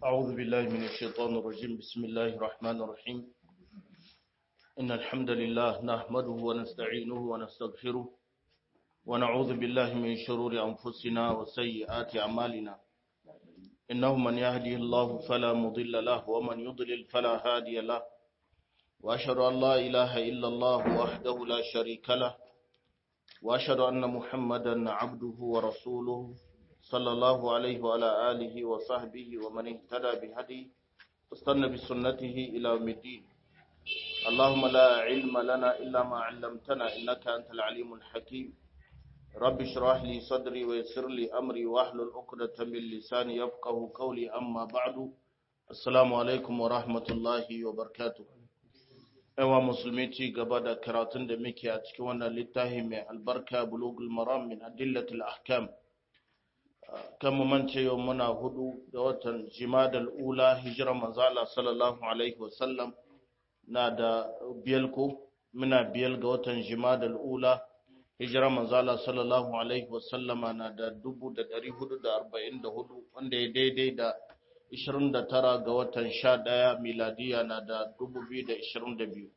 أعوذ بالله من الشيطان الرجيم بسم الله الرحمن الرحيم إن الحمد لله نحمده ونستعينه ونستغفره ونعوذ بالله من شرور أنفسنا وسيئات أعمالنا إنه من يهدي الله فلا مضل له ومن يضلل فلا هادي له وأشهد أن لا إله إلا الله وحده لا شريك له وأشهد أن محمدا عبده ورسوله صلى الله عليه وعلى آله وصحبه ومن اهتدى بهدي واستنى بسنته إلى يوم الدين اللهم لا علم لنا إلا ما علمتنا إنك أنت العليم الحكيم رب اشرح لي صدري ويسر لي أمري واحلل عقدة من لساني يفقه قولي أما بعد السلام عليكم ورحمة الله وبركاته yawa musulmi ci gaba da karatun da muke a cikin wannan littafi mai albarka bulugul maram min adillatul ahkam kan mu mance yau muna hudu ga watan jimadal ula hijira manzala sallallahu alaihi wasallam na da biyal ko muna biyal ga watan jimadal ula hijira manzala sallallahu alaihi wasallama na da dubu da dari hudu da arba'in da hudu wanda ya daidai da ishirin da tara ga watan sha ɗaya miladiya na da dubu biyu da ishirin da biyu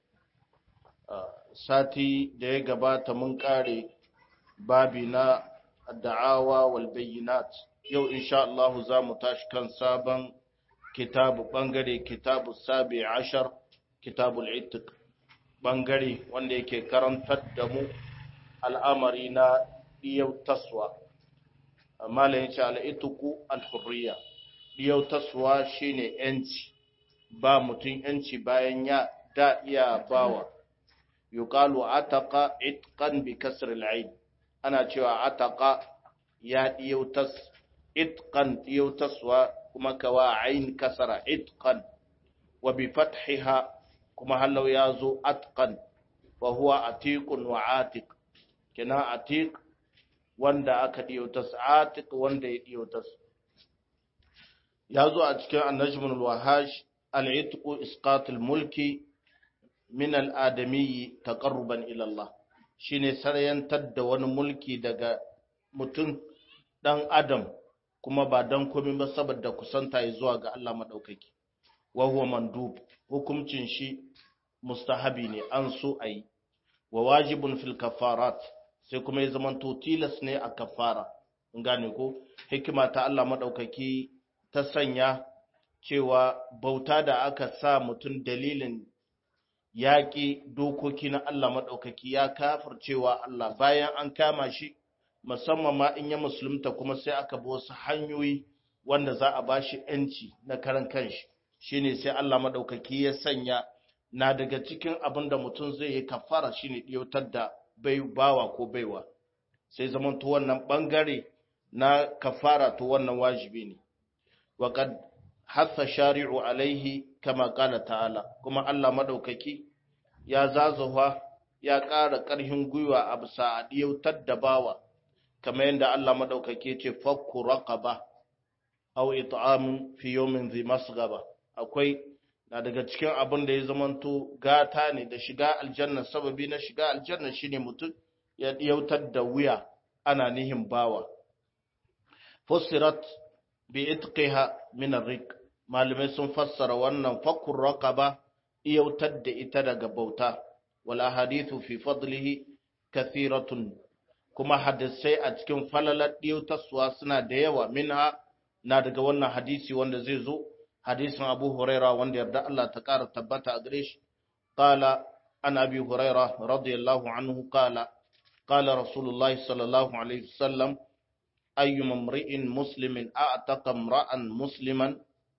sati da ya gabata mun kare babi na da'awa wal bayyinat yau insha Allah za mu tashi kan sabon kitabu bangare kitabu sabi ashar kitabul itiq bangare wanda yake karantar da mu al'amari na yau taswa malam yace al-itiqu al-hurriya yau taswa shine yanci ba mutum yanci bayan ya da iya bawa yuqalu ataqa itqan bi kasr al-ain ana cewa ataka ya ɗiyautas itqan ɗiyautaswa kuma kawa ain kasara itqan wa bi fathiha kuma halau ya zo atqan wa huwa atiqun wa atiq kina atiq wanda aka ɗiyautas atiq wanda ya ɗiyautas ya zo a cikin annajmul wahash al-itqu isqatul mulki min al-adamiyyi taqarruban ila Allah shine sarayantar da wani mulki daga mutum ɗan adam kuma ba don komai ba saboda kusanta ya zuwa ga Allah maɗaukaki wa huwa mandub hukuncin shi mustahabi ne an so a yi wa wajibun fil kafarat sai kuma ya zama to tilas ne a kafara in gane ko hikima ta Allah maɗaukaki ta sanya cewa bauta da aka sa mutum dalilin yaƙi dokoki na Allah maɗaukaki ya kafircewa Allah bayan an kama shi musamman ma in ya musulunta kuma sai aka bi wasu hanyoyi wanda za a ba shi ‘yanci na karan kanshi shine sai Allah maɗaukaki ya sanya na daga cikin abin da mutum zai yi kafara shine ɗiyautar da bai bawa ko baiwa sai zaman to wannan ɓangare na kafara to wannan wajibi ne waƙad hasa shari'u alaihi kama ƙala ta'ala kuma Allah maɗaukaki ya zazuwa ya ƙara ƙarfin gwiwa a bisa a ɗiyautar da bawa kamar yadda Allah maɗaukaki ce fakku raqaba aw it'amun fi yawmin dhi masghaba akwai na daga cikin abin da ya zamanto gata ne da shiga aljanna sababi na shiga aljanna shine mutum ya ɗiyautar da wuya ana nihin bawa fusirat bi itqiha min ar-riq malamai sun fassara wannan fakkur raqaba iyautar da ita daga bauta wal ahadithu fi fadlihi kathiratun kuma hadisai a cikin falalar iyautarsuwa suna da yawa minha na daga wannan hadisi wanda zai zo hadisin Abu Huraira wanda yarda Allah ta ƙara tabbata a gare shi qala an abi huraira radiyallahu anhu qala qala rasulullahi sallallahu alaihi wasallam ayyuma imri'in muslimin a'taqa imra'an musliman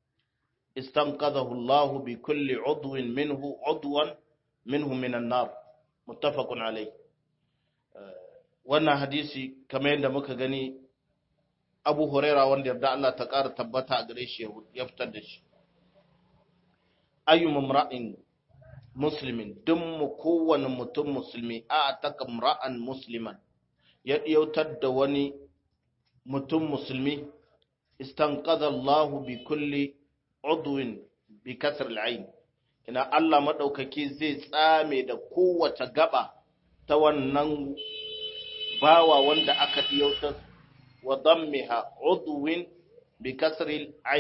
استنقذه الله بكل عضو منه عضوا منه من النار متفق عليه wannan hadisi kamar yadda muka gani abu huraira wanda yarda Allah ta ƙara tabbata a gare shi ya fitar da shi ayyu mamra'in muslimin duk mu kowane mutum musulmi a taka mra'an musliman ya ɗiyautar da wani mutum musulmi istanqadha Allah bi kulli udwin bi kasr al-ain ina Allah madaukaki zai tsame da kowace gaba ta wannan bawa wanda aka diyautar wa dammiha udwin bi kasr al-ain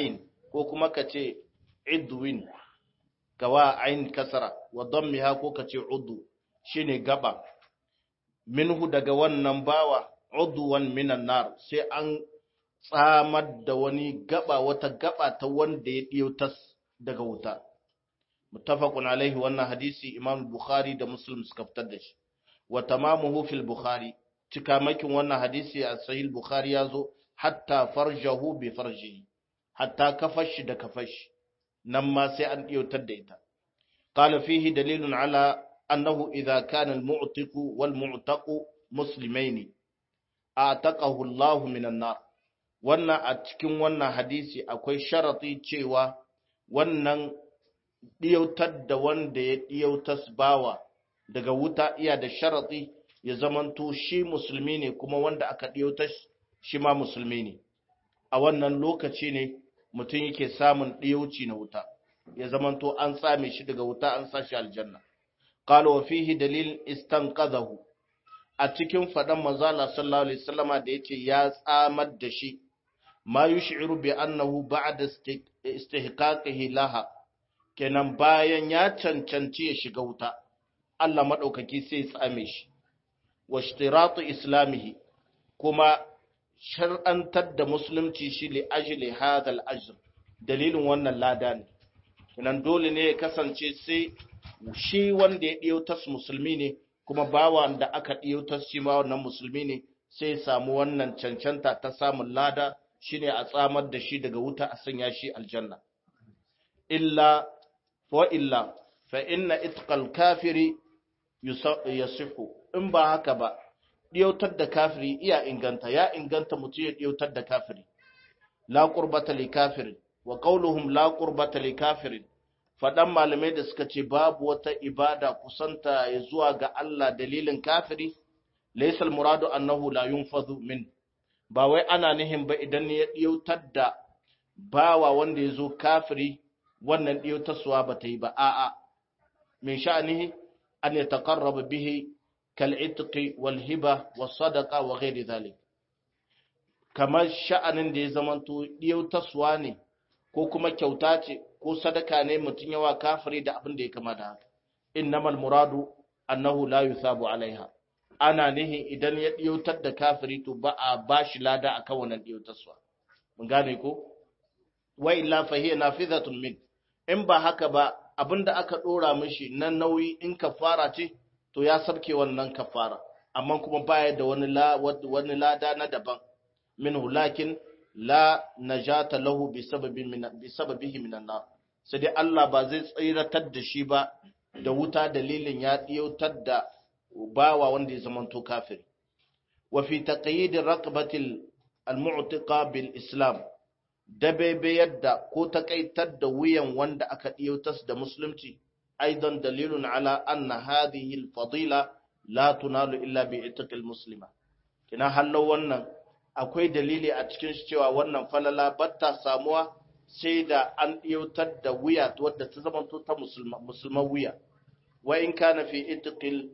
ko kuma ka ce idwin gawa ain kasara wa dammiha ko ka ce udu shine gaba minhu daga wannan bawa udwan minan nar sai an tsamar da wani gaba wata gaba ta wanda ya ɗiyautas daga wuta muttafaqun alaihi wannan hadisi imam bukhari da muslim suka fitar da shi wa tamamuhu fil bukhari cikamakin wannan hadisi a sahih bukhari yazo hatta farjahu bi farjihi hatta kafashi da kafashi nan ma sai an ɗiyautar da ita qala fihi dalilun ala annahu idza kana al mu'tiqu wal mu'taqu muslimaini a'taqahu Allah minan nar wannan a cikin wannan hadisi akwai sharati cewa wannan ɗiyautar da wanda ya ɗiyautas bawa daga wuta iya da sharati ya zamanto shi musulmi ne kuma wanda aka ɗiyautar shi ma musulmi ne a wannan lokaci ne mutum yake samun ɗiyauci na wuta ya zamanto an tsame shi daga wuta an sa shi aljanna qala wa fihi dalil istanqadahu a cikin faɗan manzala sallallahu alaihi wasallama da yace ya tsamar da shi ma yush'iru bi annahu ba'da istihqaqihi laha kenan bayan ya cancanci ya shiga wuta Allah madaukaki sai ya tsame shi wa ishtiratu islamihi kuma shar'antar da musulunci shi li ajli hadha al-ajr dalilin wannan lada ne kenan dole ne ya kasance sai shi wanda ya ɗiyautas musulmi ne kuma bawa da aka ɗiyautas shi ma wannan musulmi ne sai ya samu wannan cancanta ta samun lada shine a tsamar da shi daga wuta a sanya shi aljanna illa wa illa fa inna itqal kafiri yasihu in ba haka ba ɗiyautar da kafiri iya inganta ya inganta mutum ya ɗiyautar da kafiri la qurbata li kafirin wa qauluhum la qurbata li kafirin faɗan malamai da suka ce babu wata ibada kusanta ya zuwa ga Allah dalilin kafiri laysal muradu annahu la yunfadhu min ba wai ana nihin ba idan ya ɗiyautar da bawa wanda ya zo kafiri wannan ɗiyautarsuwa ba ta yi ba a'a min sha'anihi an ya taƙarraba bihi kal'itiki wal hiba wa sadaka wa ghairi zalik kamar sha'anin da ya zamanto ɗiyautarsuwa ne ko kuma kyauta ce ko sadaka ne mutum yawa kafiri da abin da ya kama da haka innamal muradu annahu la yusabu alaiha ana nihin idan ya ɗiyautar da kafiri to ba a ba shi lada a kan wannan ɗiyautarsa. Mun gane ko? Wa illa fahiyya nafizatun min. In ba haka ba abinda aka ɗora mishi na nauyi in kafara ce to ya sabke wannan kafara. Amma kuma baya da wani la wani lada na daban. Minhu lakin la najata lahu bi sababin min bi sababihi minan nar. Sai dai Allah ba zai tsiratar da shi ba da wuta dalilin ya ɗiyautar da bawa wanda ya zamanto kafiri wa fi taqyid raqabatil almu'tiqa bil islam dabebe yadda ko takaitar da wuyan wanda aka diyautas da musulunci aidan dalilun ala anna hadhihi alfadila la tunalu illa bi itqil muslima kina hallo wannan akwai dalili a cikin shi cewa wannan falala batta samuwa sai da an diyautar da wuya wadda ta zamanto ta musulma musulman wuya wa in kana fi itqil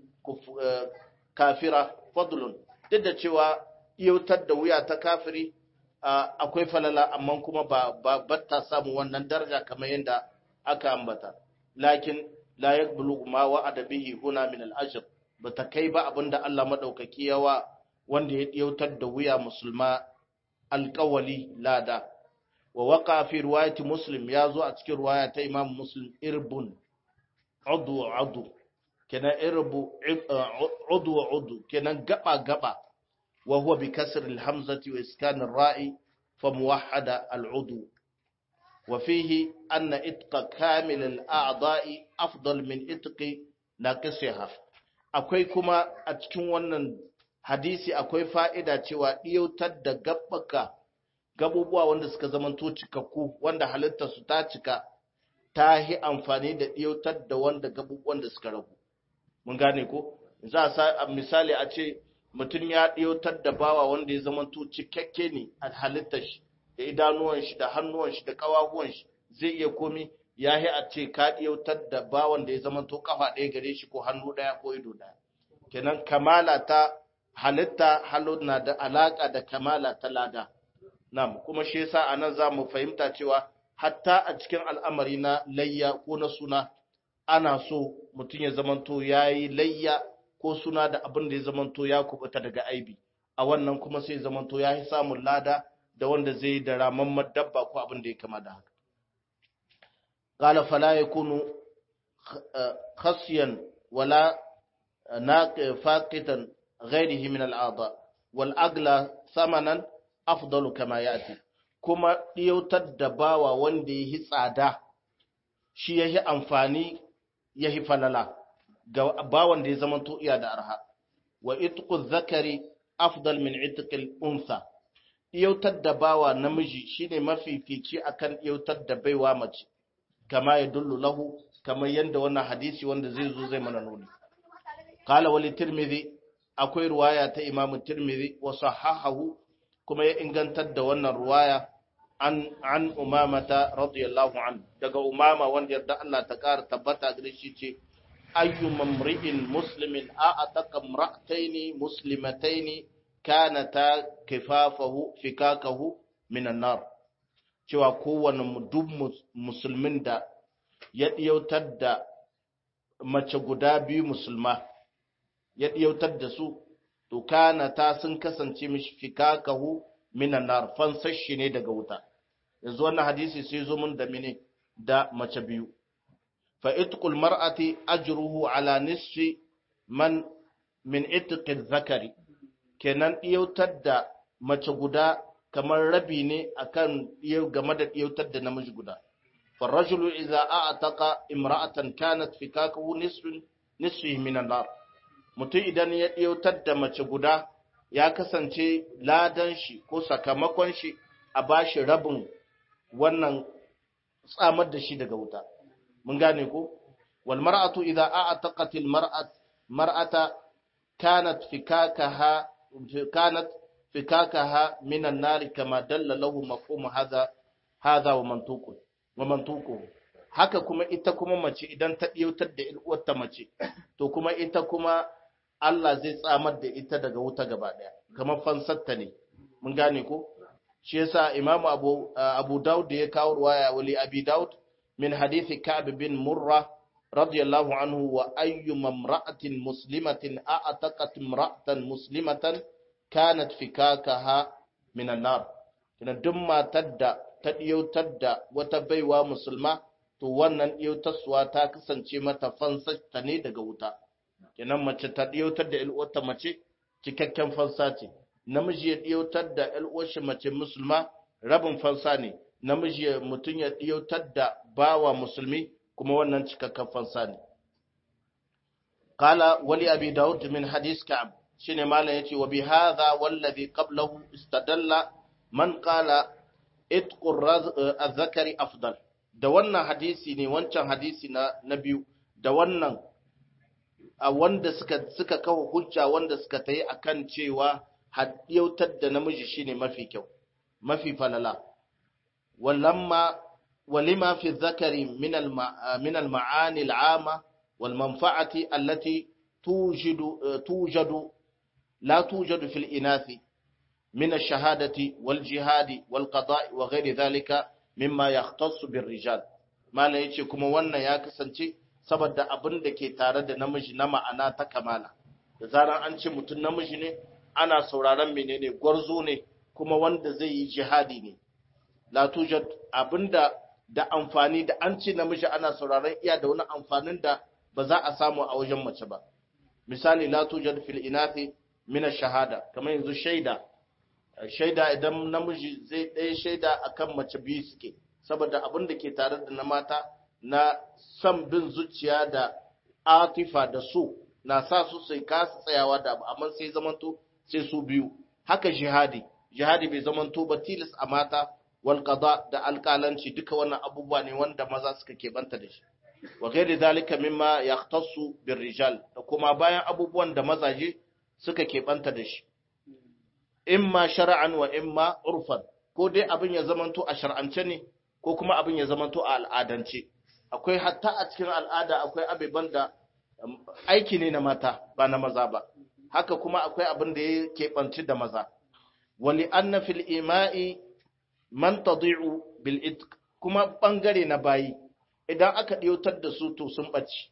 kafira fadlun duk da cewa iyautar da wuya ta kafiri akwai falala amma kuma ba ba ta samu wannan daraja kamar yadda aka ambata lakin la yaqbulu ma wa'ada bihi huna min al-ajr bata kai ba abinda Allah madaukaki yawa wanda ya iyautar da wuya musulma alqawli lada wa waqa fi riwayati muslim ya zo a cikin riwaya ta imam muslim irbun udu udu kenan irbu udu udu kenan gaba gaba wa huwa bi kasr al hamzati wa iskan al ra'i fa muwahhada al udu wa fihi anna itqa kamil al a'da'i afdal min itqi naqisiha akwai kuma a cikin wannan hadisi akwai fa'ida cewa diyautar da gabbaka gabubuwa wanda suka zamanto cikakku wanda halittar su ta cika ta yi amfani da diyautar da wanda gabubuwan da suka ragu mun gane ko za a sa misali a ce mutum ya ɗiyotar da bawa wanda ya zama to cikakke ne a halittar shi da idanuwan shi da hannuwan shi da ƙawahuwan shi zai iya komi ya yi a ce ka ɗiyotar da bawan da ya zama to kafa ɗaya gare shi ko hannu ɗaya ko ido ɗaya kenan kamala ta halitta halo na da alaƙa da kamala ta lada nam kuma shi yasa anan za mu fahimta cewa hatta a cikin al'amari na layya ko na suna ana so mutum ya zamanto ya yi layya ko suna da abin da ya zamanto ya kubuta daga aibi a wannan kuma sai zamanto ya yi samun lada da wanda zai da ramamman dabba ko abin da ya kama da haka qala fala yakunu khasiyan wala faqitan ghayrihi min al'adha wal agla samanan afdalu kama yati kuma ɗiyautar da bawa wanda ya yi tsada shi ya yi amfani ya yi falala ga bawan da ya zama iya da arha wa itqu zakari afdal min itqil unsa ɗiyautar da bawa namiji shine mafifici akan ɗiyautar da baiwa mace kama ya dullu lahu kamar yadda wannan hadisi wanda zai zo zai mana nuni qala wali tirmidhi akwai ruwaya ta imamu tirmidhi wa sahahahu kuma ya ingantar da wannan ruwaya an an umamata radiyallahu an daga umama wanda yarda Allah ta ƙara tabbata gare shi ce ayyu mamri'in muslimin a ataka imra'ataini muslimataini kanata kifafahu fikakahu minan nar cewa kowane duk musulmin da ya diyautar da mace guda biyu musulma ya diyautar da su to kanata sun kasance mishi fikakahu minan nar fansashi ne daga wuta yanzu wannan hadisi sai zo mun da mine da mace biyu fa itqul mar'ati ajruhu ala nisfi man min itqi zakari kenan diyautar da mace guda kamar rabi ne akan game da diyautar da namiji guda fa rajulu idza a'taqa imra'atan kanat fikakahu nisfun nisfi minan nar mutum idan ya diyautar da mace guda ya kasance ladan shi ko sakamakon shi a bashi rabin wannan tsamar da shi daga wuta mun gane ko wal mar'atu idza a'taqat al mar'at mar'ata kanat fikakaha kanat fikakaha min an nar kama dalla lahu mafhum hadha hadha wa mantuqu wa mantuqu haka kuma ita kuma mace idan ta diyautar da uwarta mace to kuma ita kuma Allah zai tsamar da ita daga wuta gaba daya kamar fansarta ne mun gane ko shi yasa imamu abu abu daud da ya kawo ruwaya wali abi daud min hadithi ka'b bin murra radiyallahu anhu wa ayyu mamra'atin muslimatin a'taqat imra'atan muslimatan kanat fikakaha min an-nar kina duk matar da ta diyautar da wata baiwa musulma to wannan diyautarsuwa ta kasance mata fansarta ne daga wuta kenan mace ta diyautar da ilwata mace cikakken fansa ce namiji ya ɗiyautar da ‘yal'uwarshi mace musulma rabin fansa ne, namiji mutum ya ɗiyautar da bawa musulmi kuma wannan cikakken fansa ne. Kala wali abi Dawud min hadis Ka'ab shi ne malam ya ce, wa bi haza wallazi qablahu istadalla man kala itqur zakari afdal. Da wannan hadisi ne wancan hadisi na, na biyu, da wannan a wanda suka, suka kawo hujja wanda suka ta yi akan cewa haɗiyautar da namiji shine mafi kyau mafi falala walamma walima fi zakari min al-ma'ani al-ama wal manfa'ati allati tujidu tujadu la tujadu fil inathi min ash-shahadati wal jihadi wal qada'i wa ghairi dhalika mimma yahtassu bir rijal mala yace kuma wannan ya kasance saboda abin da ke tare da namiji na ma'ana ta kamala da zaran an ce mutum namiji ne ana sauraron menene gwarzo ne kuma wanda zai yi jihadi ne la tujad abinda da amfani da an ce namiji ana sauraron iya da wani amfanin da ba za a samu a wajen mace ba misali la tujad fil inathi min shahada kamar yanzu shaida shaida idan namiji zai ɗaya shaida akan mace biyu suke saboda abin da ke tare da na mata na san bin zuciya da atifa da so na sa su sai kasa tsayawa da abu amma sai zamanto sai su biyu haka jihadi jihadi bai zamanto ba tilas a mata wal qada da alƙalanci duka wannan abubuwa ne wanda maza suka keɓanta da shi wa ghairi zalika mimma yahtassu bir rijal da kuma bayan abubuwan da mazaje suka keɓanta da shi imma shar'an wa imma urfan ko dai abin ya zamanto a shar'ance ne ko kuma abin ya zamanto a al'adance akwai hatta a cikin al'ada akwai abeban da aiki ne na mata ba na maza ba haka kuma akwai abin da ya keɓanci da maza wali anna fil ima'i man tadi'u bil itq kuma bangare na bayi idan aka ɗiyautar da su to sun ɓace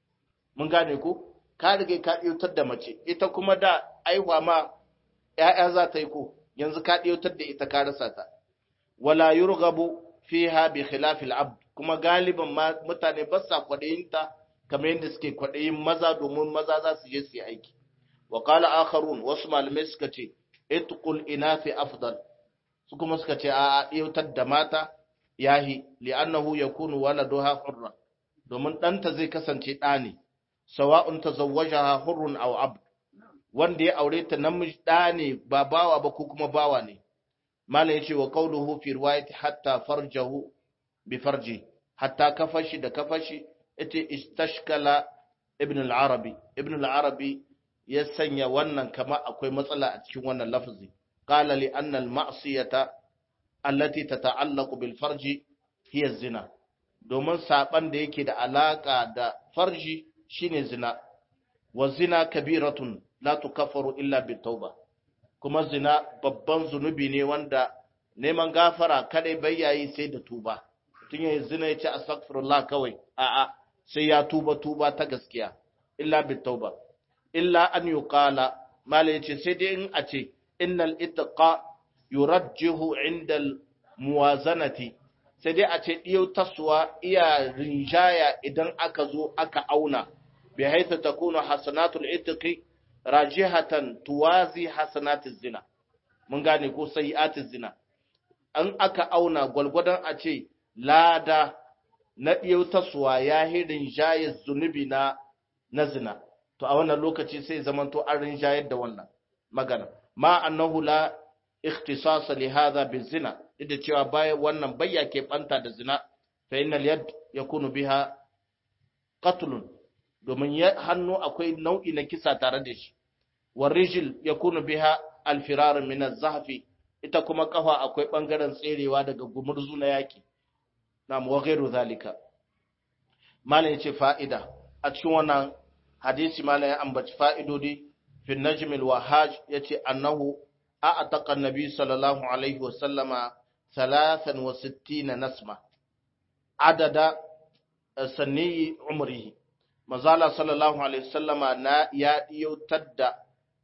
mun gane ko ka riga ka ɗiyautar da mace ita kuma da aihuwa ma ‘ya'ya za ta yi ko yanzu ka ɗiyautar da ita ka rasa ta wala yurgabu fiha bi khilafil abd kuma galiban mutane ba sa kwaɗayinta kamar yadda suke kwaɗayin maza domin maza za su je su yi aiki wa qala akharun wasu malamai suka ce itqul inafi afdal su kuma suka ce a ɗiyautar da mata yahi li'annahu yakunu waladuha hurra domin ɗanta zai kasance ɗa ne sawa'un tazawwajaha hurrun aw abd wanda ya aure ta namiji ɗa ne ba bawa ba ko kuma bawa ne malam yace wa qawluhu fi riwayati hatta farjahu bi farji hatta kafashi da kafashi ita istashkala ibn al-arabi ibn al-arabi ya sanya wannan kama akwai matsala a cikin wannan lafazi qala li anna al-ma'siyata allati tata'allaqu bil farji hiya zina domin saban da yake da alaka da farji shine zina wa zina kabiratun la tukaffaru illa bit tauba kuma zina babban zunubi ne wanda neman gafara kadai bayyayi sai da tuba tun yayin zina yace astaghfirullah kawai a'a sai ya tuba tuba ta gaskiya illa bit tauba illa an yuqala mala yace sai dai in a ce innal ittaqa yurajjihu inda muwazanati sai dai a ce diyau taswa iya rinjaya idan aka zo aka auna bi haitha takunu hasanatul ittiqi rajihatan tuwazi hasanatiz zina mun gane ko sayi'atiz zina an aka auna gwalgwadon a ce lada na diyau taswa ya hirin jayar zunubi na na zina to a wannan lokaci sai zamanto an rinjayar da wannan magana ma annahu la ikhtisas li hadha bizina da cewa bayan wannan bayya ke banta da zina fa innal yad yakunu biha qatlun domin ya hannu akwai nau'i na kisa tare da shi war rijl yakunu biha al firar min az-zahfi ita kuma kafa akwai bangaren tserewa daga gumurzu na yaki na wa ghairu zalika malam yace fa'ida a cikin wannan hadisi malam ya ambaci fa'idodi fi najm al-wahaj yace annahu a'taqa an-nabi sallallahu alaihi wa sallama 63 nasma adada sanni umrihi mazala sallallahu alaihi wasallama na ya diyautar da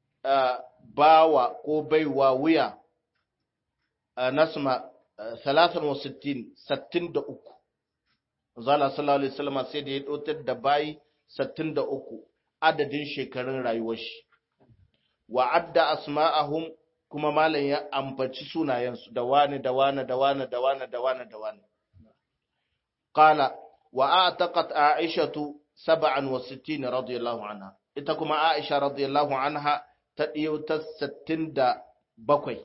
bawa ko baiwa wuya nasma 63 63 mazala sallallahu alaihi wasallama sai da ya dautar da bayi 63 adadin shekarun rayuwar shi wa adda asma'ahum kuma malam ya ambaci sunayensu da wani da wani da wani da wani da wani da wani qala wa a'taqat aishatu 67 radiyallahu anha ita kuma aisha radiyallahu anha ta diyo ta 67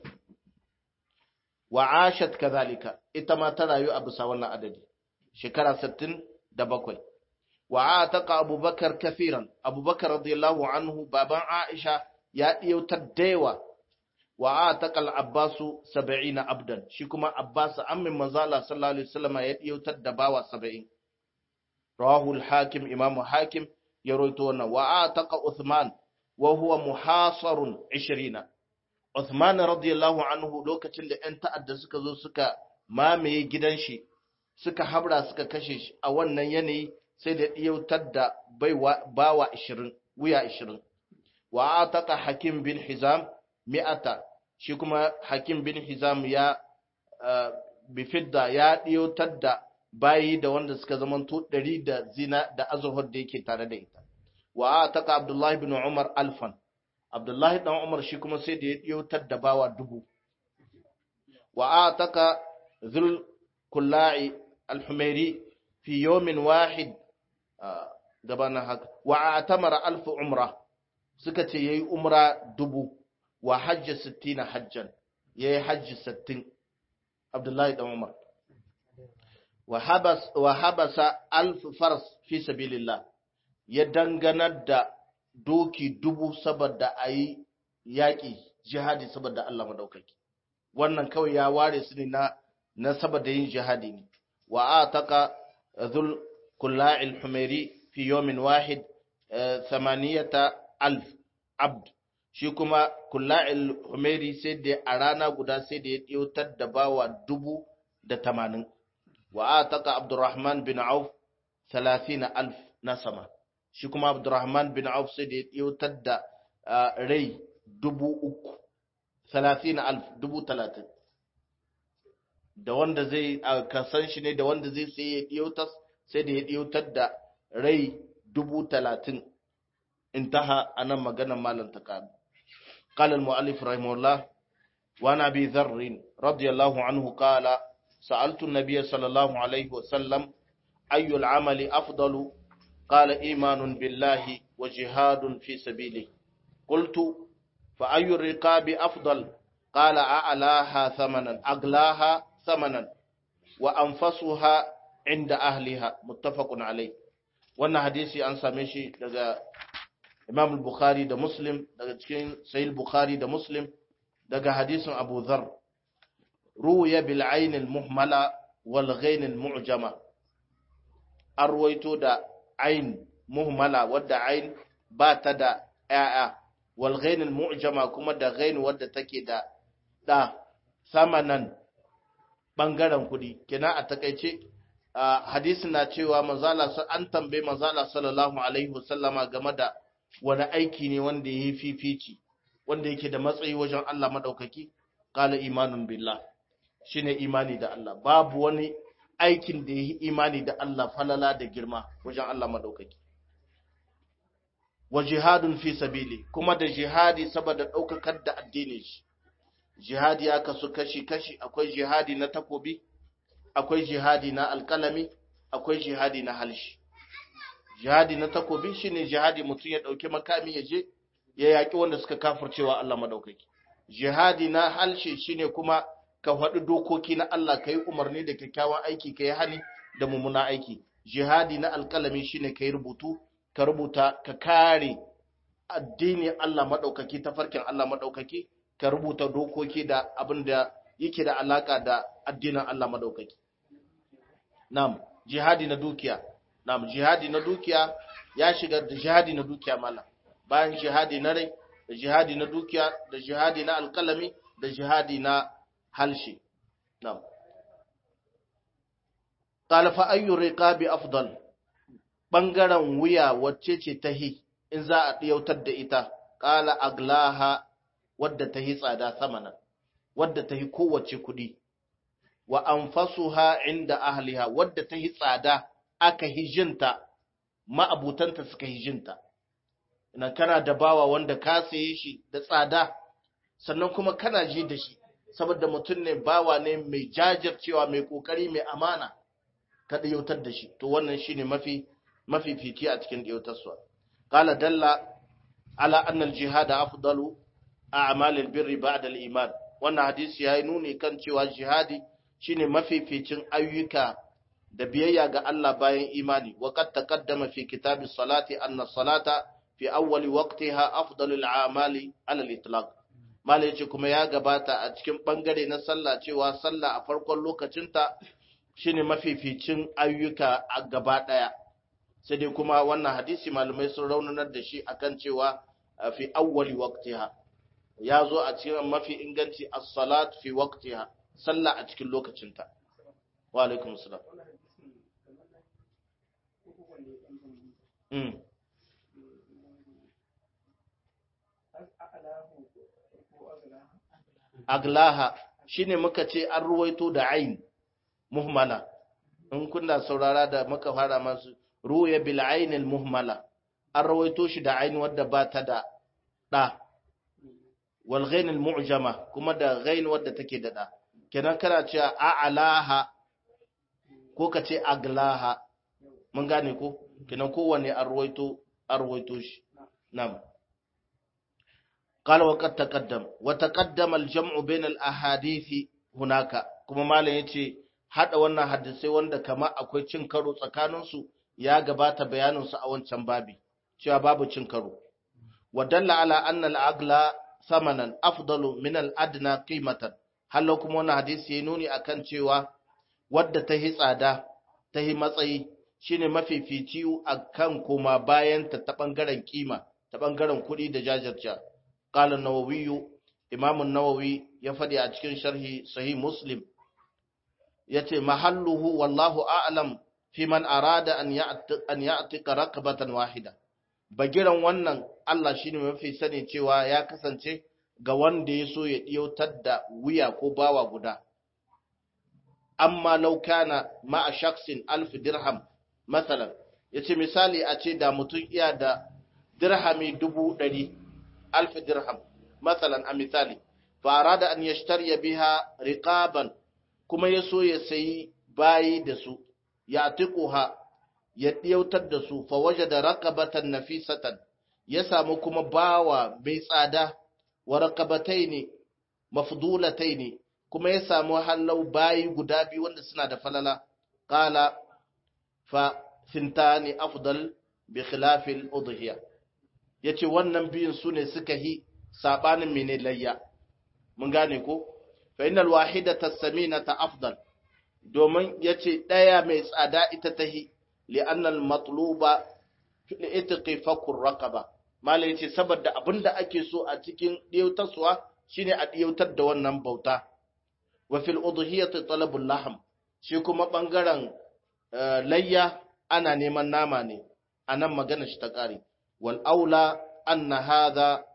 wa ashat kadhalika ita ma ta rayu a bisa wannan adadi shekara 67 wa ataqa abubakar kafiran abubakar radiyallahu anhu baban aisha ya diyo ta daiwa wa ataqa al-abbas 70 abdan shi kuma abbas ammin manzala sallallahu alaihi wasallam ya diyo ta da bawa 70 rawahu al-hakim imamu hakim ya roito wannan wa ataqa uthman wa huwa muhasarun 20 uthman radiyallahu anhu lokacin da ƴan ta'adda suka zo suka mamaye gidan shi suka habra suka kashe shi a wannan yanayi sai da ɗiyautar da bawa 20 wuya 20 wa ataka hakim bin hizam mi'ata shi kuma hakim bin hizam ya bifidda ya ɗiyautar da bayi da wanda suka zamanto ɗari da zina da azurhar da yake tare da ita wa ataka abdullahi bin umar alfan abdullahi dan umar shi kuma sai da ya ɗiyautar da bawa dubu wa ataka zul kulla'i al-humairi fi yawmin wahid gabanin haka wa atamara alfu umra suka ce yayi umra dubu wa hajji sittina hajjan yayi hajji sittin abdullahi dan umar wa habas wa habasa alfu fars fi sabilillah ya danganar da doki dubu saboda ayi yaƙi jihadi saboda Allah madaukaki wannan kawai ya ware su ne na na saboda yin jihadi ne wa ataka dhul kulla'il humairi fi yawmin wahid thamaniyata alf abd shi kuma kulla'il humairi sai da a rana guda sai da ya ɗautar da bawa dubu da tamanin wa ataka abdurrahman bin auf 30000 na sama shi kuma abdurrahman bin auf sai da ya yautar da rai dubu uku talatin alf dubu talatin da wanda zai kasan shi ne da wanda zai sai ya ɗiyautar sai da ya ɗiyautar da rai dubu talatin intaha a nan maganar malam ta kaɗu قال المؤلف رحمه الله وعن أبي ذر رضي الله عنه قال سألت النبي صلى الله عليه وسلم أي العمل أفضل قال إيمان بالله وجهاد في سبيله قلت فأي الرقاب أفضل قال أعلاها ثمنا أغلاها ثمنا وأنفسها عند أهلها متفق عليه wannan hadisi an same shi daga Imam Bukhari da Muslim daga cikin Sahih Bukhari da Muslim daga hadisin Abu Dharr ruya bil ayn al muhmala wal ghain al mu'jama arwaito da ayn muhmala wadda ayn ba ta da ‘ya'ya, wal ghainul mu'jama kuma da ghain wadda take da ɗa samanan ɓangaren kuɗi. Kina a takaice, hadisi na cewa mazala an tambaye mazala sallallahu Alaihi wasallama game da wani aiki ne wanda ya yi fifici, wanda yake da matsayi wajen Allah maɗaukaki, ƙala imanun billah, shi ne imani da Allah. Babu wani aikin da ya yi imani da Allah falala da girma wajen Allah maɗaukaki. wa jihadun fi sabili kuma da jihadi saboda ɗaukakar da addinin shi jihadi ya kasu kashi-kashi akwai jihadi na takobi akwai jihadi na alkalami akwai jihadi na halshi jihadi na takobi shine jihadi mutum ya ɗauki makami ya je ya yaƙi wanda suka kafircewa Allah madaukaki jihadi na halshi shine kuma ka faɗi dokoki na Allah ka yi umarni da kyakkyawan aiki ka yi hani da mummuna aiki jihadi na alkalami shine ka yi rubutu ka rubuta ka kare addinin Allah maɗaukaki tafarkin Allah maɗaukaki ka rubuta dokoki da abin da yake da alaka da addinin Allah maɗaukaki. Nam, jihadi na dukiya. Nam, jihadi na dukiya ya shiga da jihadi na dukiya mala. Bayan jihadi na rai, da jihadi na dukiya, da jihadi na alkalami, da jihadi na halshe. Nam. Qala fa ayyu riqabi afdal ɓangaren wuya wacce ce ta hi in za a ɗiyautar da ita, ƙala aglaha wadda ta hi tsada samanan, wadda ta hi kowace kuɗi, wa an ha inda ahliha wadda ta hi tsada aka hijinta, ma'abutanta suka hijinta. Ina kana da bawa wanda ka saye shi da tsada, sannan kuma kana ji da shi, saboda mutum ne bawa ne mai jajircewa mai ƙoƙari mai amana, ka ɗiyautar da shi, to wannan shi ne mafi mafifici a cikin ɗiyautarsa. Ƙala dalla ala annal jihada afdalu a amalin birri ba'da al-iman. Wannan hadisi ya yi nuni kan cewa jihadi shine mafificin ayyuka da biyayya ga Allah bayan imani. Wa qad taqaddama fi kitabi salati anna salata fi awwali waqtiha afdalul a'mali ala al-itlaq. Malai ce kuma ya gabata a cikin bangare na sallah cewa sallah a farkon lokacinta shine mafificin ayyuka a gaba ɗaya. sai dai kuma wannan hadisi malamai sun raunanar da shi akan cewa fi awwali waqtiha ya zo a cikin mafi inganci as-salat fi waqtiha sallah a cikin lokacinta wa alaikum salam mm aglaha shine muka ce an ruwaito da ain muhmala in kunna saurara da muka fara masu ruya bil ainil muhmala an rawaito shi da ain wadda ba ta da da wal ghainil mu'jama kuma da ghain wadda take da da kenan kana cewa a'laha ko ka ce aglaha mun gane ko kenan kowanne an rawaito an rawaito shi na'am قال وقد تقدم وتقدم الجمع بين الاحاديث هناك kuma malam yace hada wannan hadisai wanda kama akwai cin karo tsakaninsu ya gabata bayaninsu a wancan babi cewa babu cin karo wadalla ala anna al-agla samanan afdalu min al-adna qimatan hallo kuma wannan hadisi ya nuni akan cewa wadda ta hi tsada ta hi matsayi shine mafifici akan kuma bayan ta ta bangaren kima ta bangaren kuɗi da jajirja qala an-nawawi imam an-nawawi ya fadi a cikin sharhi sahih muslim yace mahalluhu wallahu a'lam fi man arada an ya'ti an ya'tika raqabatan wahida bagiran wannan Allah shine mafi sani cewa ya kasance ga wanda ya so ya ɗiyautar da wuya ko bawa guda. Amma laukana ma'a shaksin alfi dirham, matsalan, ya ce misali a ce da mutum iya da dirhami dubu ɗari, alfi dirham, matsalan a misali, fara da an ya biha riƙaban kuma ya so ya sayi bayi da su, ya ha ya ɗiyautar da su, fa waje da raƙabatan nafisatan, ya samu kuma bawa mai tsada. wa raqabataini mafdulataini kuma ya samu hallau bayi guda biyu wanda suna da falala qala fa thintani afdal bi khilafil udhiya yace wannan biyun sune suka hi sabanin mene layya mun gane ko fa innal wahidata saminata afdal domin yace daya mai tsada ita tahi li anna al matluba fi itqi fakur raqaba Malam ya ce, saboda abin da ake so a cikin ɗiyautarsuwa shi ne a ɗiyautar da wannan bauta, wa fil udhiyati talabul laham, shi kuma ɓangaren layya ana neman nama ne, a nan magana shi ta ƙare. Wal aula anna hadha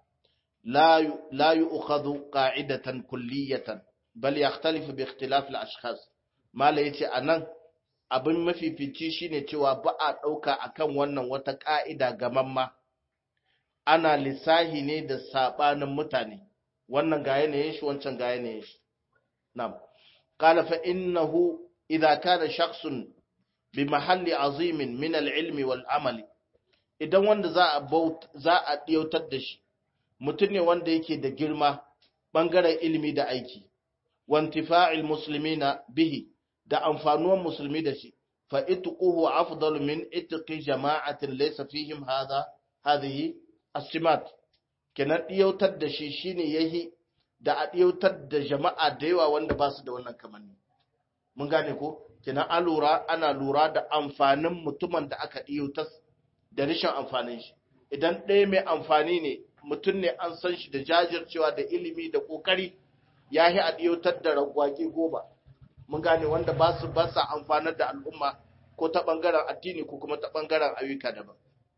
la yu'khadhu qa'idatan kulliyatan bal yakhtalifu bi ikhtilaf al ashkhas. Malam ya ce a nan abin mafifici shine cewa ba a ɗauka akan wannan wata ƙa'ida gamamma. ana lissahi ne da sabanin mutane wannan ga yanayin shi wancan ga yanayin shi na'am qala fa innahu idza kana shakhsun bi mahalli azimin min al-ilmi wal amali idan wanda za a za a diyautar da shi mutum ne wanda yake da girma bangaren ilimi da aiki wantifa'il muslimina bihi da amfanuwan musulmi da shi fa itquhu afdalu min itqi jama'atin laysa fihim hadha hadhihi asimat kenan ɗiyautar da shi shine yahi da a ɗiyautar da jama'a da yawa wanda ba su da wannan kamanni mun gane ko kenan an lura ana lura da amfanin mutumin da aka ɗiyautar da rashin amfanin shi idan ɗaya mai amfani ne mutum ne an san shi da jajircewa da ilimi da ƙoƙari ya yi a ɗiyautar da ragwage goma mun gane wanda ba su ba sa amfanar da al'umma ko ta ɓangaren addini ko kuma ta ɓangaren ayyuka daban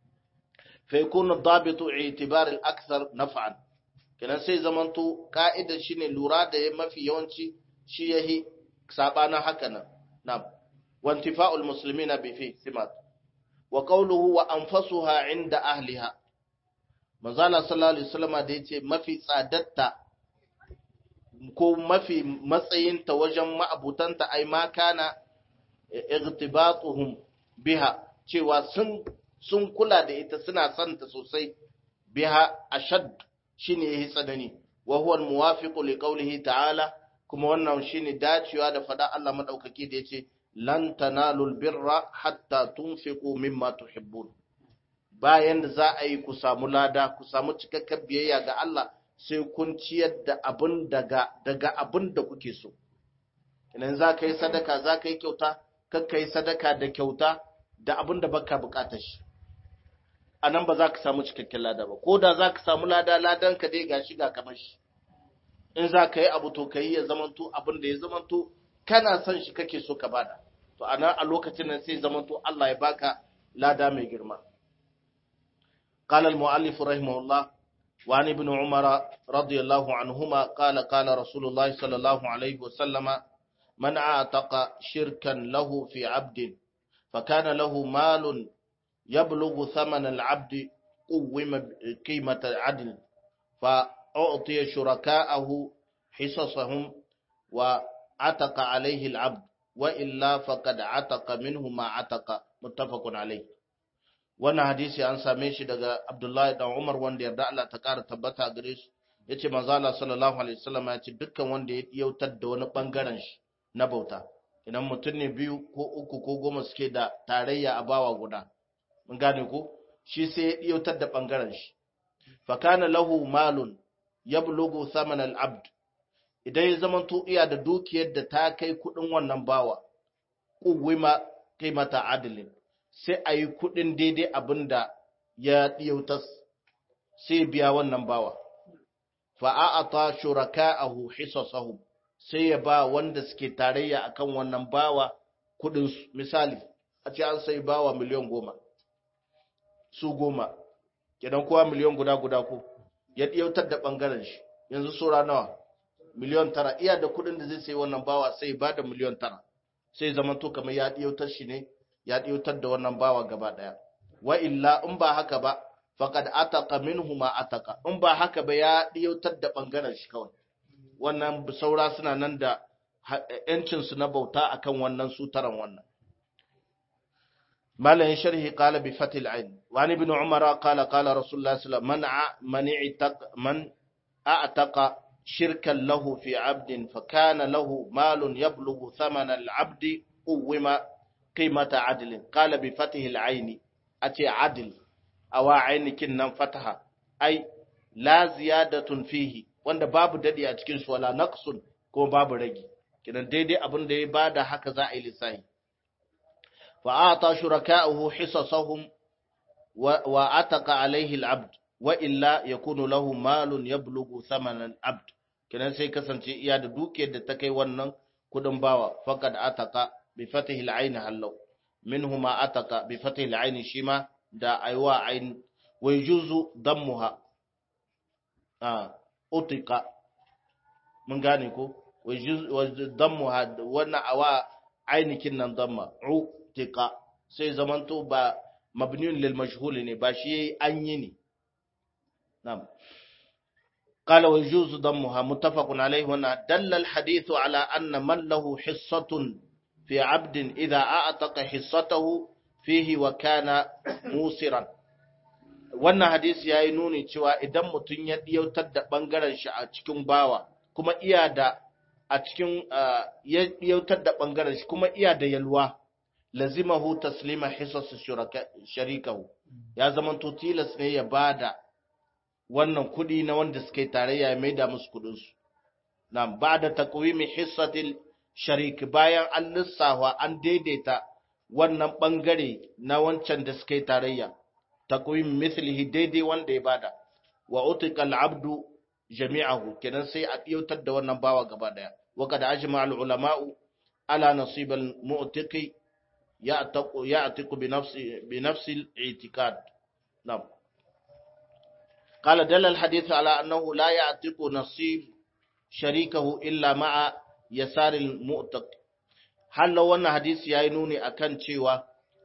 فيكون الضابط اعتبار الأكثر نفعا kenan sai zamanto ka'ida shine lura da mafi yawanci shi yahi sabana haka nan na'am wa intifa'ul muslimina bi fi simat wa qawluhu wa anfasuha inda ahliha manzala sallallahu alaihi wasallam da yace mafi tsadatta ko mafi matsayinta wajen ma'abutanta ai ma kana igtibatuhum biha cewa sun sun kula da ita suna son ta sosai biha ashad shine yayi tsanani wa huwa almuwafiqu liqawlihi ta'ala kuma wannan shine dacewa da fada Allah madaukaki da yace lan tanalul birra hatta tunfiqu mimma tuhibbun bayan da za a yi ku samu lada ku samu cikakken biyayya ga Allah sai kun ciyar da abin daga daga abin da kuke so idan za ka yi sadaka za ka yi kyauta kakka yi sadaka da kyauta da abin da baka bukatar shi a nan ba za ka samu cikakken lada ba ko da za ka samu lada ladan ka dai gashi ga kamar shi in za ka yi abu to ka yi ya zamanto abin da ya zamanto kana son shi kake so ka bada to a nan a lokacin nan sai zamanto Allah ya baka lada mai girma قال المؤلف رحمه الله وعن ابن عمر رضي الله عنهما قال قال رسول الله صلى الله عليه وسلم من اعتق شركا له في عبد فكان له مال يبلغ ثمن العبد قوم قيمة عدل فأعطي شركاءه حصصهم وعتق عليه العبد وإلا فقد عتق منه ما عتق متفق عليه wannan hadisi an same shi daga Abdullahi dan Umar wanda yarda Allah ta ƙara tabbata gare shi yace manzo Allah sallallahu alaihi wasallam ya ce dukkan wanda ya yautar da wani bangaren shi na bauta idan mutum ne biyu ko uku ko goma suke da tarayya a bawa guda mun gane ko shi sai ya yautar da bangaren shi fa kana lahu malun yablughu thaman al-abd idan ya zama to iya da dukiyar da ta kai kudin wannan bawa kuwima qimata adlin sai a yi kuɗin daidai abin da ya ɗiyautas sai biya wannan bawa. Fa'a'ata shuraka a hisasahum sai ya ba wanda suke tarayya akan wannan bawa kudin su misali a ce an sai bawa miliyan goma su goma kenan kowa miliyan guda guda ko ya ɗiyautar da ɓangaren shi yanzu sura nawa miliyan tara iya da kudin da zai sai wannan bawa sai ba da miliyan tara sai zama to kamar ya ɗiyautar shi ne ya ɗiyautar da wannan bawa gaba ɗaya wa illa in ba haka ba faqad ataqa minhu ma ataqa in ba haka ba ya ɗiyautar da ɓangaren shi kawai wannan saura suna nan da yancin su na bauta akan wannan sutaran wannan مالا شرحه قال بفتح العين وعن ابن عمر قال قال رسول الله صلى الله عليه وسلم من من اعتق من اعتق شركا له في عبد فكان له مال يبلغ ثمن العبد قوم قيمة عدل قال بفتح العين أتي عدل أو عين كنا فتحة أي لا زيادة فيه wanda babu dadi a cikin su wala naqsun ko babu ragi kidan daidai abin da ya bada haka za a yi lissafi فأعطى شركاؤه حصصهم وعتق عليه العبد وإلا يكون له مال يبلغ ثمن العبد kenan sai kasance iya da dukiyar da ta kai wannan kudin bawa faqad ataka bi fatihi al-ayn hallau minhuma ataka bi fatihi al-ayn shima da aywa ayn wa yujuzu dammuha ah utika mun gane ko wa yujuzu dammuha wannan awa ainikin nan damma u tika sai zamanto ba mabniyun lil majhul ne ba shi an yi ne na'am قال ويجوز ضمها متفق عليه هنا دل الحديث على أن من له حصة في عبد إذا أعتق حصته فيه وكان موسرا wannan hadisi ya yi nuni cewa idan mutum ya ɗiyautar da ɓangaren shi a cikin bawa kuma iya da a cikin ya ɗiyautar da ɓangaren shi kuma iya da yalwa lazimahu taslima hisas sharikahu ya zama to tilas ne ya bada wannan kudi na wanda suka yi tarayya ya maida musu kudin su nan ba'da taqwimi hissatil sharik bayan an lissafa an daidaita wannan bangare na wancan da suka yi tarayya taqwim mithlihi daidai wanda ya bada wa utika al-abdu jami'ahu kenan sai a ɗiyautar da wannan bawa gaba daya wa kad ajma al-ulama'u ala nasib al-mu'tiqi يعتق يعتق بنفس بنفس الاعتقاد نعم قال دل الحديث على أنه لا يعتق نصيب شريكه إلا مع يسار المؤتق هل لو أن حديث يعينوني أكن cewa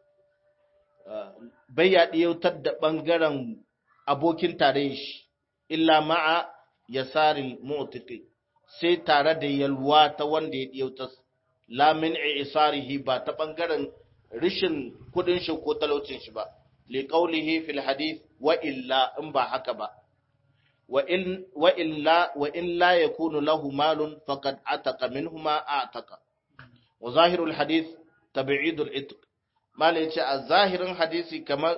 bai ya ɗiyautar da ɓangaren abokin tare shi illa ma'a yasarin mu'tiki sai tare da yalwa ta wanda ya ɗiyautar la min isarihi ba ta ɓangaren rishin kudin shi ko talaucin shi ba li qawlihi fil hadith wa illa in ba haka ba wa in wa illa wa in la yakunu lahu malun faqad ataqa minhuma ataqa wa zahirul hadith tab'idul itq mala yace a zahirin hadisi kamar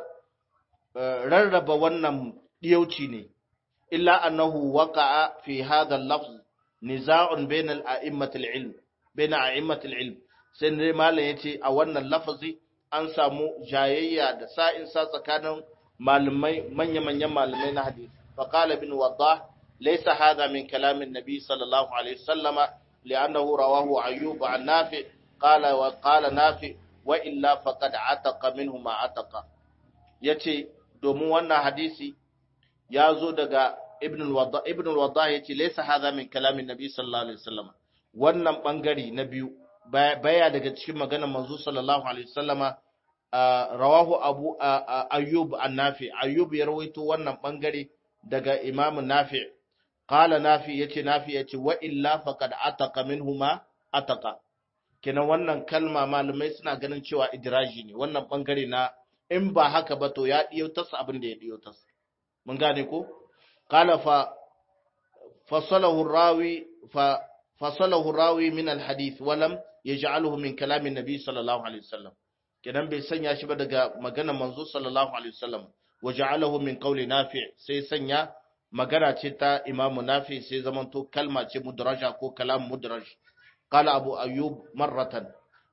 rarraba wannan diyauci ne illa annahu waqa'a fi hadha al-lafz niza'un bayna al-a'immatil ilm bayna a'immatil ilm sai dai malam ya ce a wannan lafazi an samu jayayya da sa'in sa tsakanin malamai manya-manyan malamai na hadisi fa qala ibn waddah laysa hadha min kalam an-nabi sallallahu alaihi wasallama li'annahu rawahu ayyub an nafi qala wa qala nafi wa illa faqad ataqa minhu ma ataqa yace domin wannan hadisi ya zo daga ibn al-waddah ibn al-waddah yace laysa hadha min kalam an-nabi sallallahu alaihi wasallama wannan bangare na biyu baya daga cikin maganar manzo sallallahu alaihi wasallama rawahu abu ayyub an-nafi ayyub ya rawaito wannan bangare daga imam nafi qala nafi yace nafi yace wa illa faqad ataqa minhuma ataqa kenan wannan kalma malamai suna ganin cewa idraji ne wannan bangare na in ba haka ba to ya diyo tas abin da ya diyo tas mun gane ko qala fa fasalahu rawi fa fasalahu rawi min al-hadith walam yaj'aluhu min kalamin nabi sallallahu alaihi wasallam kenan bai sanya shi ba daga maganar manzo sallallahu alaihi wasallam waja'alahu min qawli nafi sai sanya magana ce ta imamu nafi sai zamanto kalma ce mudraja ko kalam mudraj qala abu ayyub marratan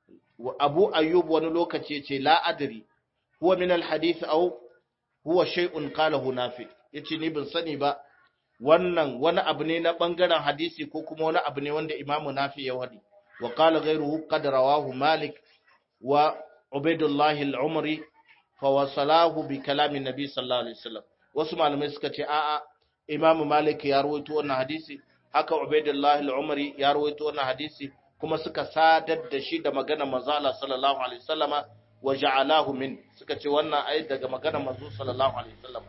abu ayyub wani lokaci ce la adri huwa min al hadith aw huwa shay'un qalahu nafi yace ni ban sani ba wannan wani abu ne na bangaren hadisi ko kuma wani abu ne wanda imamu nafi ya wadi wa qala ghayruhu qad rawahu malik wa ubaidullah al-umri fa wasalahu bi kalamin nabi sallallahu alaihi wasallam wasu malamai suka ce a'a imamu malik ya rawaito wannan hadisi haka ubaidullah al-umri ya rawaito wannan hadisi kuma suka sadar da shi da magana manzo Allah sallallahu alaihi wasallama wa ja'alahu min suka ce wannan ai daga magana manzo sallallahu alaihi wasallama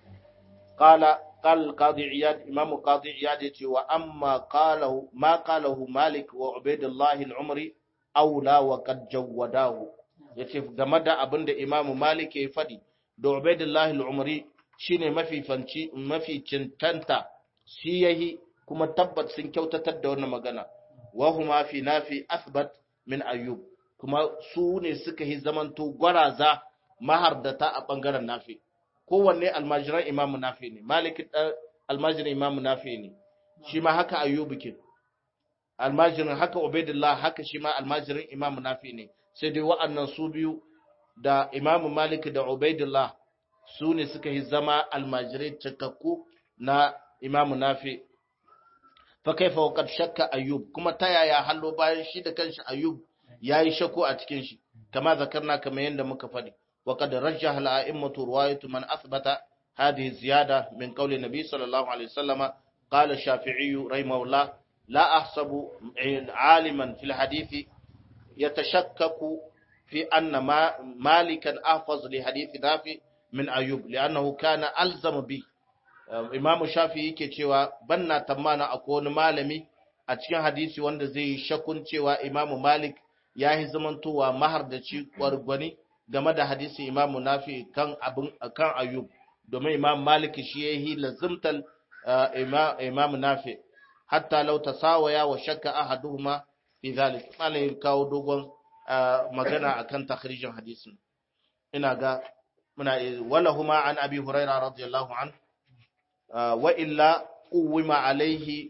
qala qal qadi iyad imam qadi iyad yace wa amma qalahu ma qalahu malik wa ubaidullah al-umri aula wa qad jawadahu yace game da abinda imam malik ya fadi da ubaidullah al-umri shine mafi fanci mafi cintanta shi yahi kuma tabbat sun kyautatar da wannan magana wa huma fi nafi athbat min ayyub kuma su ne suka yi zamanto gwaraza mahardata a bangaren nafi kowanne almajiran imamu nafi ne malik almajiran imamu nafi ne shi ma haka ayyub ke almajirin haka ubaidullah haka shi ma almajirin imamu nafi ne sai dai wa'annan su biyu da imamu malik da ubaidullah su ne suka yi zama almajirai cikakku na imamu nafi fa kaifa wa qad shakka ayyub kuma ta yaya hallo bayan shi da kanshi ayyub yayi shakku a cikin shi kama zakarna kamar yanda muka faɗi wa qad rajjaha al-a'immatu riwayatu man athbata hadhihi ziyada min qawli nabi sallallahu alaihi wasallam qala shafi'i rahimahullah la ahsabu 'aliman fil hadith yatashakkaku fi anna malikan ahfaz li hadith nafi min ayyub li'annahu kana alzama bi Imam Shafi yake cewa banna tamana akwai wani malami a cikin hadisi wanda zai yi shakun cewa Imam Malik ya yi zamantowa mahardaci gwargwani game da hadisi Imam Nafi kan abin kan Ayyub domin Imam Malik shi ya yi lazimtal Imam Nafi hatta law tasawaya wa shakka ahaduhuma fi zalik malai kawo dogon magana akan takhrijin hadisin ina ga muna walahuma an abi hurairah radiyallahu anhu وإلا قوم عليه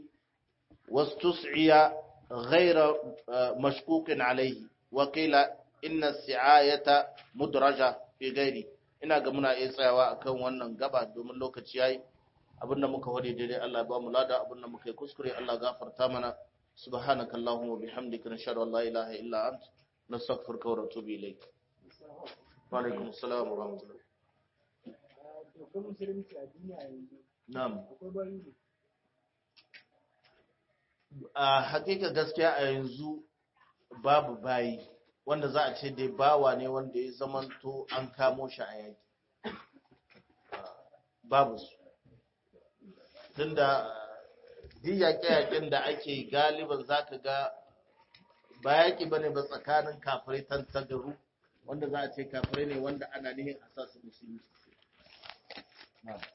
واستصعي غير مشكوك عليه وقيل إن السعاية مدرجة في غيره ina ga muna iya tsayawa akan wannan gaba domin lokaci yayi abinda muka wade daidai Allah ya ba mu lada abinda muka yi kuskure Allah gafarta mana subhanakallahumma wa bihamdika nashhadu an la ilaha illa ant nastaghfiruka wa natubu ilayk wa alaikum assalam wa rahmatullah Na'am. A hakika gaskiya a yanzu babu bayi wanda za a ce dai bawa ne wanda ya zamanto an kamo shi a yaki. Babu su. Tunda duk yaƙe-yaƙen da ake galiban za ka ga ba yaƙi ba ne ba tsakanin kafirai tantagaru wanda za a ce kafirai ne wanda ana nihin a sa su musulmi. Na'am.